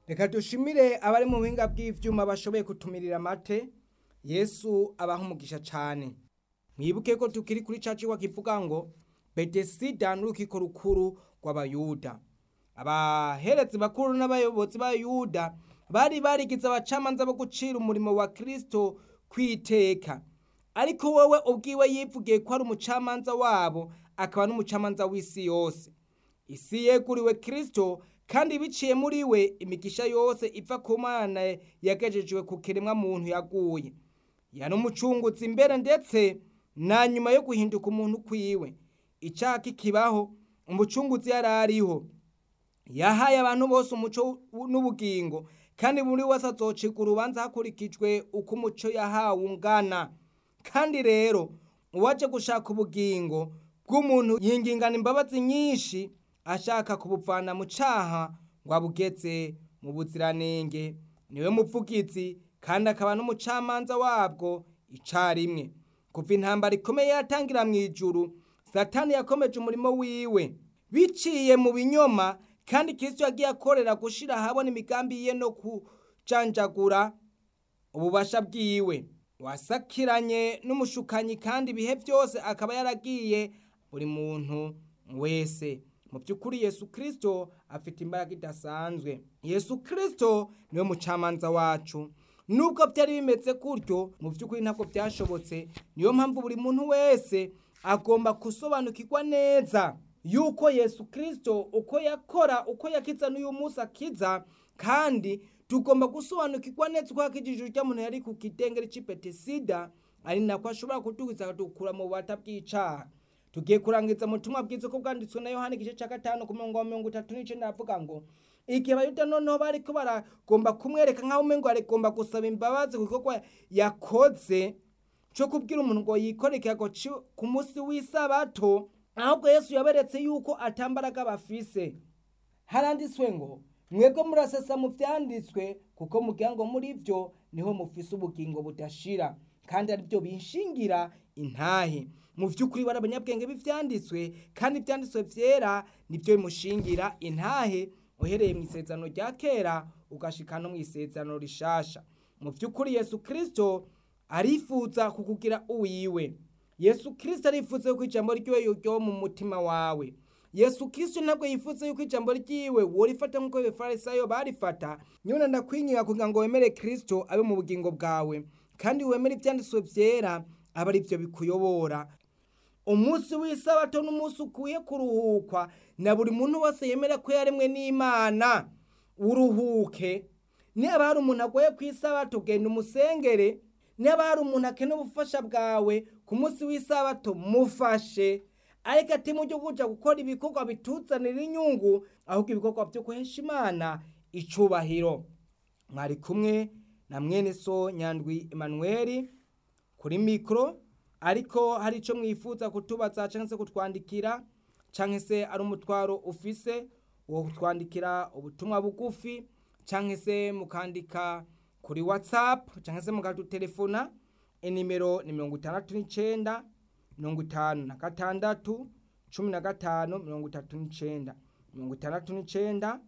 reka dushimire abari mu buhinga bw'ibyuma bashoboye kutumirira amate yesu abaha umugisha cyane mwibuke ko tukiri kuri caci kivuga ngo betesida n'urukiko rukuru rw'abayuda abaheretse bakuru n'abayobozi b'abayuda bari barigize abacamanza bo gucira umurimo wa kirisito kwiteka ariko wowe ubwiwe yivugiye ko ari umucamanza wabo akaba n'umucamanza w'isi yose isi yeguriwe kirisito kandi biciye muri we imigisha yose iva ku mana yagejejwe ku kiremwa muntu yaguye yari umucungutsi imbere ndetse na nyuma yo guhinduka umuntu kwiwe icyaha kikibaho umucungutsi yari ariho yahaye abantu bose umuco n'ubugingo kandi buri wese azocirwa urubanza hakurikijwe uko umuco yahawe ungana kandi rero uwaje gushaka ubugingo bw'umuntu yingingana imbabazi nyinshi ashaka kubupfana mu cyaha ngo abugetse mu buziranenge niwe mupfugitsi kandi akaba n'umucamanza wabwo icyarimwe kuva intambara ikomeye yatangira mu ijuru satani yakomeje umurimo wiwe biciye mu binyoma kandi kirisito yagiye akorera gushyira ahabona imigambi ye no kujanjagura ububasha bwiwe wasakiranye n'umushukanyi kandi ibihe byose akaba yaragiye buri muntu wese mu by'ukuri yesu kirisito afite imbaraga idasanzwe yesu kirisito niwe mucamanza wacu nubwo byari bimeze gutyo mu by'ukuri ntabwo byashobotse niyo mpamvu buri muntu wese agomba gusobanukirwa neza yuko yesu kirisito uko yakora uko yakiza n'uyu munsi akiza kandi tugomba gusobanukirwa neza uko yakijije ujya muntu yari ku kidengeri cy'ipetisida ari nako ashobora kuduhuza dukura mu bubata bw'icyaha tugiye kurangiza ubutumwa bwiza uko bwanditswe na yohani igice cya gatanu ku mirongo mirongo itatu n'icyenda avuga ngo igihe abayuda noneho bari ko baragomba kumwereka nk'aho umwe ngo aragomba gusaba imbabazi kuko yakoze cyo kubwira umuntu ngo yikoreke ku munsi w'isabato ahubwo yesu yaberetse yuko atambaraga bafise haranditswe ngo mwebwe murasesa mu byanditswe kuko mubwira ngo muri byo niho mufise ubugingo budashira kandi aribyo bishingira intahe mu by'ukuri bari abanyabwenge b'ibyanditswe kandi ibyanditswe byera nibyo bimushingira intahe uhereye mu isezerano rya kera ugashyika no mu isezerano rishasha mu by'ukuri yesu kirisito arifuza kukugira uwiwe yesu kirisito arifuza yuko ijambo ry'iwe ryo mu mutima wawe yesu kirisito ntabwo yifuza yuko ijambo ry'iwe worifata nk'uko abifarisayo barifata nyine ndakwingira kugira ngo wemere kirisito abe mu bugingo bwawe kandi wemera ibyanditswe byera aba ari byo bikuyobora umunsi w'isabato n'umunsi ukwiye kuruhukwa na buri muntu wese yemera ko yaremwe n'imana uruhuke niba hari umuntu agoye ku isabato genda umusengere niba hari umuntu akeneye ubufasha bwawe ku munsi w'isabato mufashe ariko ati mujye kujya gukora ibikorwa bituzanira inyungu ahubwo ibikorwa byo guhesha imana icubahiro mwari kumwe na mwene so nyandwi Emmanuel kuri mikoro ariko hari icyo mwifuza kutubaza cyangwa se kutwandikira cyangwa se ari umutwaro ufise wo kutwandikira ubutumwa bugufi cyangwa se mukandika kuri watsapu cyangwa se mukadutelefona inimero ni mirongo itandatu n'icyenda mirongo itanu na gatandatu cumi na gatanu mirongo itatu n'icyenda mirongo itandatu n'icyenda